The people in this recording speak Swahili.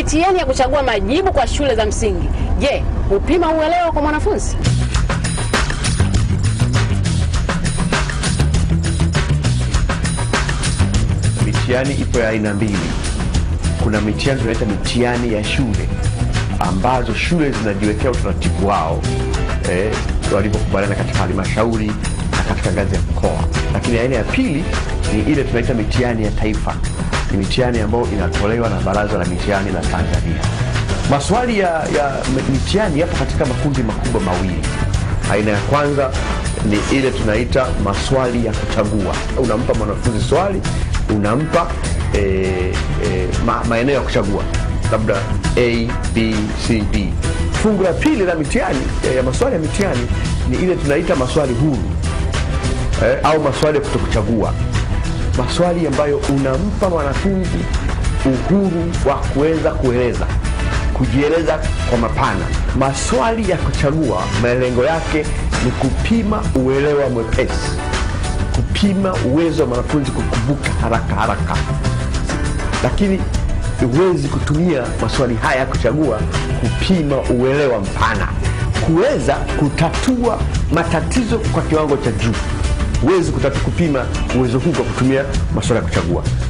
mitihani ya kuchagua majibu kwa shule za msingi, je, hupima uelewa kwa mwanafunzi? Mitihani ipo ya aina mbili. Kuna mitihani tunaita mitihani ya shule ambazo shule zinajiwekea utaratibu wao eh, walivyokubaliana katika halmashauri na katika ngazi ya mkoa. Lakini aina ya pili ni ile tunaita mitihani ya taifa, ni mitihani ambayo inatolewa na Baraza la Mitihani la Tanzania. Maswali ya, ya mitihani yapo katika makundi makubwa mawili. Aina ya kwanza ni ile tunaita maswali ya kuchagua. Unampa mwanafunzi swali, unampa e, e, ma, maeneo ya kuchagua labda A, B, C, D. Fungu la pili la mitihani ya, ya maswali ya mitihani ni ile tunaita maswali huru eh, au maswali ya kutokuchagua, maswali ambayo unampa mwanafunzi uhuru wa kuweza kueleza kujieleza kwa mapana. Maswali ya kuchagua malengo yake ni kupima uelewa mwepesi, kupima uwezo wa mwanafunzi kukumbuka haraka haraka, lakini huwezi kutumia maswali haya ya kuchagua kupima uelewa mpana, kuweza kutatua matatizo kwa kiwango cha juu. Huwezi kutatu kupima uwezo huu kwa kutumia maswali ya kuchagua.